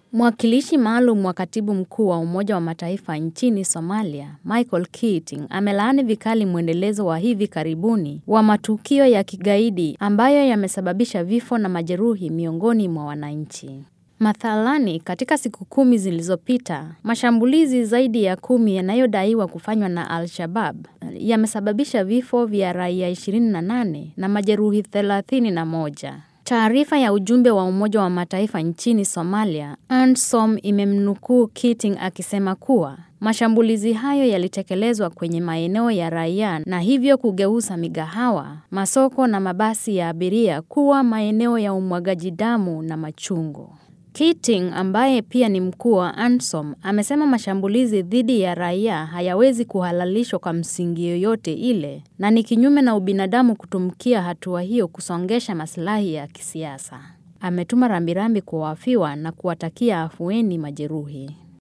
Mwakilishi maalum wa katibu mkuu wa Umoja wa Mataifa nchini Somalia, Michael Keating, amelaani vikali mwendelezo wa hivi karibuni wa matukio ya kigaidi ambayo yamesababisha vifo na majeruhi miongoni mwa wananchi. Mathalani, katika siku kumi zilizopita, mashambulizi zaidi ya kumi yanayodaiwa kufanywa na Al-Shabab yamesababisha vifo vya raia 28 na majeruhi 31. Taarifa ya ujumbe wa Umoja wa Mataifa nchini Somalia, ANSOM, imemnukuu Keating akisema kuwa mashambulizi hayo yalitekelezwa kwenye maeneo ya raia na hivyo kugeuza migahawa, masoko na mabasi ya abiria kuwa maeneo ya umwagaji damu na machungu. Keating ambaye pia ni mkuu wa ANSOM amesema mashambulizi dhidi ya raia hayawezi kuhalalishwa kwa msingi yoyote ile na ni kinyume na ubinadamu kutumkia hatua hiyo kusongesha maslahi ya kisiasa. Ametuma rambirambi kwa wafiwa na kuwatakia afueni majeruhi.